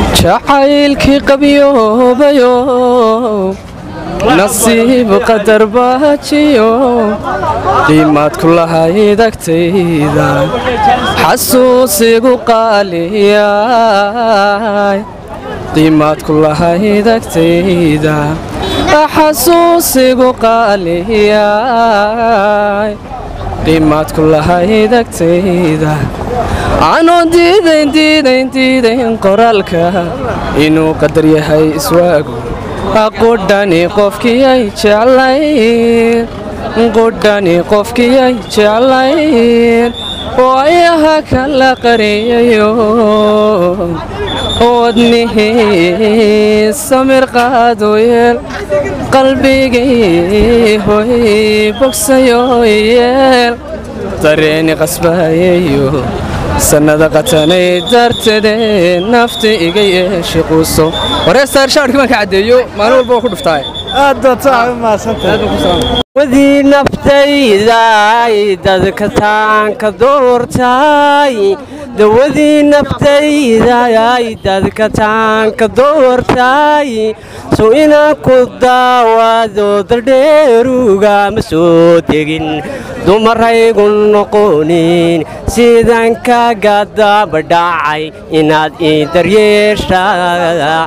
jacaylkii qabyoobayo nasiib qadar baajiyo qiimaad ku lahayd agtayda xasuusigu qaaliyay qiimaad ku lahayd agtayda xasuusigu qaaliyay qiimaad ku lahayd agtayda anoo diidayn diidayn diidayn qoraalka inuu qadar yahay iswaagu qudhani qofkiyay jeclayn qudhani qofkiyay jeclayn waayaha kala qariyayo wadnihii samir qaado yeel qalbigii hoy bogsayo yeel dareeni qasbayayo sannada qatanay dartede nafta iga yeeshay quuso wareestaar shaarkii baan ka caddeeyo maalin walba waa ku dhuftaay wadii naftayday dadka taanka doortay dawadii naftayday dadka taanka doortay soo inaan ku daawado daldheeruga ma soo tegin dumaraygu noqonin sidaan kaga dabadhacay inaad ii daryeeshaa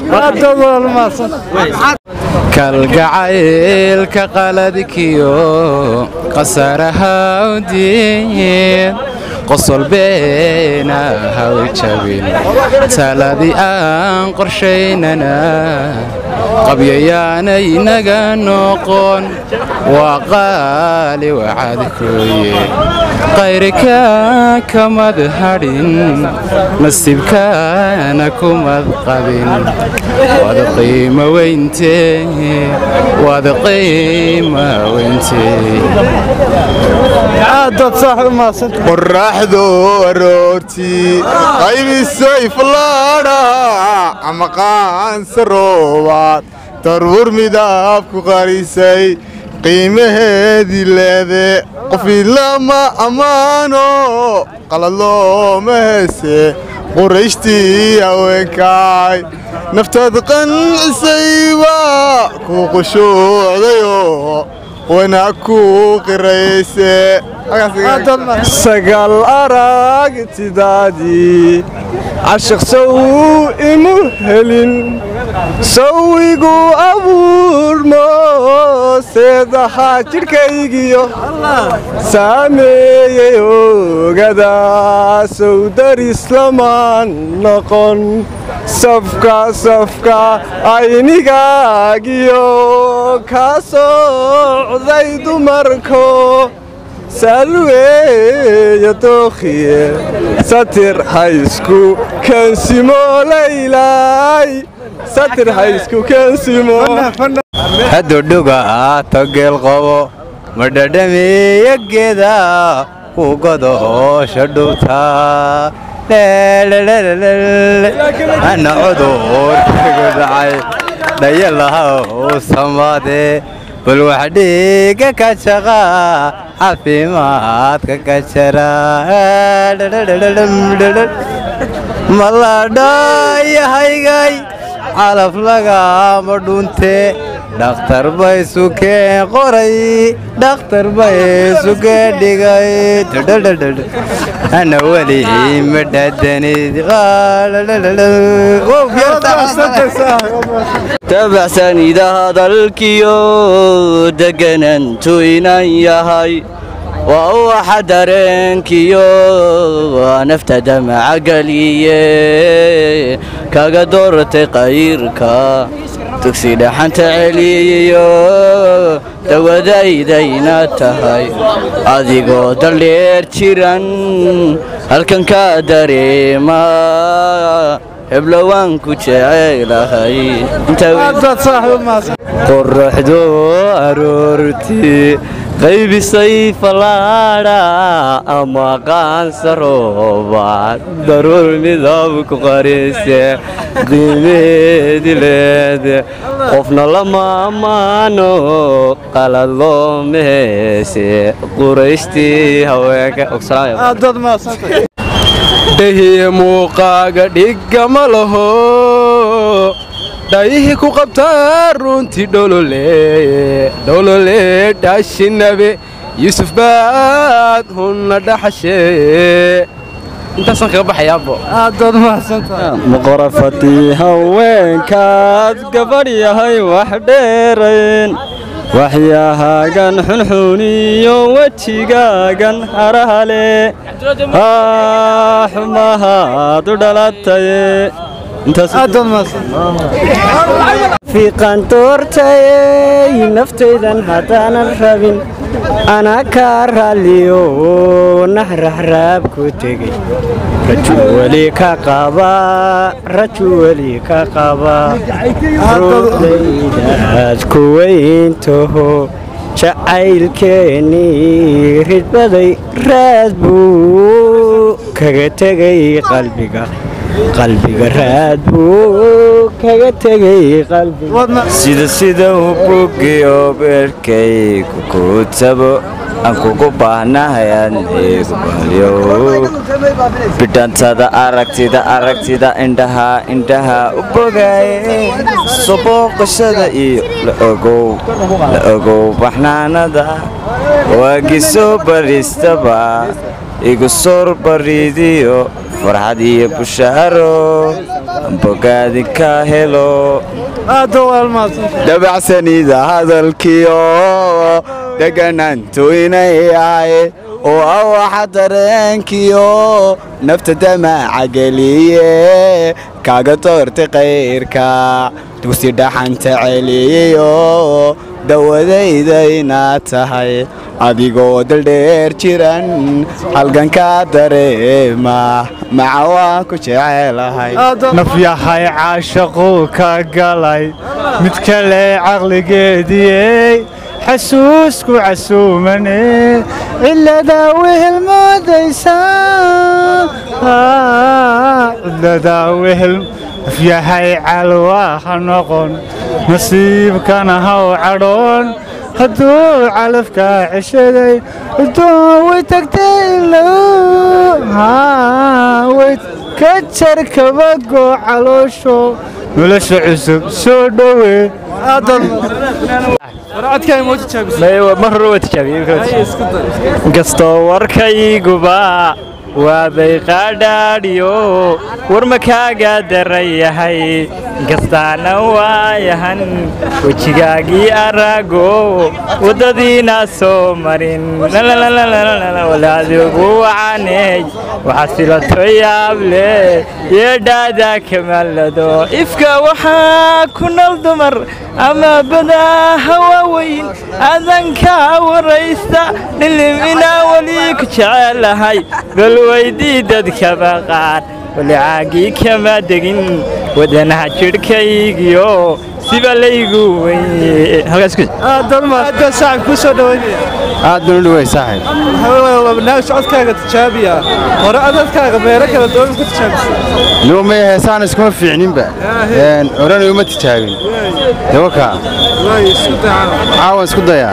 kalgacaylka qaladkiyo qasaraha udiin qosol beena haw jabin taladii aan qorshaynana qabyayaanay naga noqon waa qaali wacadkooye qayrika kamad hadhin nasiibkaana kumad qabin waad qiimo weyntee waad qiimo weyntee qorraxdu aroortii qaybisay fallaadha ama qaansa roobaad daruur midabku qarisay qiimaheedii leede qofi lama ammaano qaladlooma heese qurayshtii haweenkaay naftaad qancisayba kuu qushuucdayo wana ku qirayse sagal aragtidaadii cashiq sow imu helin sowigu abuurmo seedaha jidhkaygiyo saameeyey ogada sow darislamaan noqon safka safka aynigaagiyo ka socday dumarko salweeya dookhiye satir haysku kensimo laylay satir haysku kensimo hadudhuga togeel qabo madhadhamiya geeda ku godo hoosha dhubtaa ana cudurkagu dhacay dhayalaha u samaade bal wax dhiiga ka jaqa caafimaadka ka jara maladhayahaygay calaf lagama dhunte dhakhtar bay sukeen qoray dhakhtar bay sukeen dhigay ana weli ma dhaadanid tabacsanida hadalkiyo deganantu inan yahay waa uwaxa dareenkiyo nafta damaca geliye kaga doortay qayrka dugsi dhaxanta celiyo dawadaydayna tahay adigoo daldheer jiran halkan ka dareema heblowaan ku jecelahay qoraxdu aroortii qaybisay falaadha ama qaansa roobaad daruur midab ku qarise qiimeedi leede qofna lama ammaano qalad looma heese qurayshtii haweenka dhehii muuqaaga dhigama laho dhayihii ku qabtaa runtii dholole dholole dhaashinabe yuusuf baad hunna dhaxashee intaasaan kaga baxayaabo aadaad mahadsantahay muqrafatii haweenkaad gabadh yahay wax dheerayn waxyahaagan xunxuniyo wejigaagan harahale haa xumahaad u dhalataye aadaad mahadsantahay fiiqan doortayey naftaydan haddaanan rabin anaa kaa raalliyo naxraxraab ku tegey raju weli ka qaba raju weli ka qaba ruuxdaydaad ku weyntaho jacaylkeennii ridbaday raad buu kaga tegay qalbiga qalbiga raad buu kaga tegay qalbiga sida sida u bugiyo beerkaygu ku tabo aan kugu baahnahay adnigu balyo bidhantada aragtida aragtida indhaha indhaha u bogaaye soo booqashada iyo la ogow la ogow baxnaanada waagii soo baristaba igu soor bariidiyo farxad iyo bushaaro bogaadi ka helo aada waad mahadsantahay dabacsanida hadalkiyo dheganaantu inay ahay oo ah waxa dareenkiyo nafta damaaca geliye kaaga doortay kayrka dugsi dhaxanta celiyeyo dawadayda inaad tahay adigoo daldheer jiran halgankaa dareema maca waan ku jecelahay nafyahay caashaquu ka galay mid kale caqligeediyey xasuusku casuumane ciladaa wehel moodaysaa ciladaa wehel nafyahay calwaa ha noqon nasiibkana haw cadhoon hadduu calafkaa ceshaday adoon way tagtay ilow way ka jar kabago caloosho nolosha cusub soo dhowe warcadkaa moo tijaabisa mar hore waa tijaabiyeinkastoo warkayguba waabay qaadhaadhiyo war makaaga daran yahay inkastaana waayahan wejigaagii araago waddadiina soo marin walaadigu wacaneey waxaad filato yaable yeedhaada kamaalado ifka waxaa ku nool dumar ama badaa hawaaweyn adankaa waraysta dhilimina weli ku jecelahay bal weydii dadkaba qaar wali caagii kama degin wadanaha jidhkaygiyo siba laygu weye aadaad mahadsantahay saaxib kuu soo dhaweynaya aad baan u dhaway saaxib barnaamij codkaaga tijaabiya hore adadkaaga meelo kala duwan ku tijaabisa nimo may heesaan iskuma fiicninba horena uma tijaabin dawaka caawan isku dayaa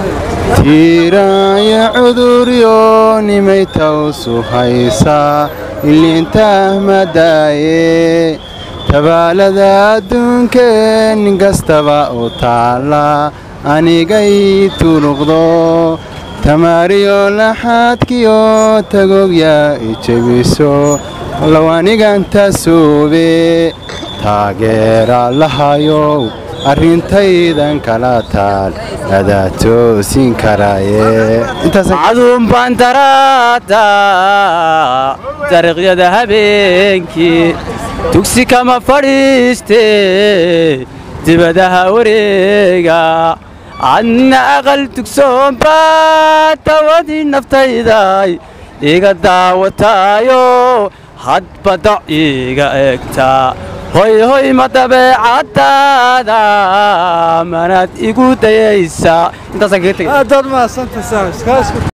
tiiraaya cuduryo nimay tawsu haysaa iliintaah madaaye tabaalada adduunkee nin kastaba u taalla anigay turuqdo tamaariyo laxaadkiyo tagogya ijebiso low aniganta suube taageera lahayow arrintaydan kala taal adaa toosin karaaye caduun baan daraada dariiqyada habeenkii dugsi kama fadhiiste dibadaha wareega adna aqal dugsoon baa tawadii naftayday iga daawataayo hadbadac iga egtaa hoy hoy ma dabeecadaada manaad igu dayaysaa intaasaan kaga tegay aadaad mahadsantahay saaxib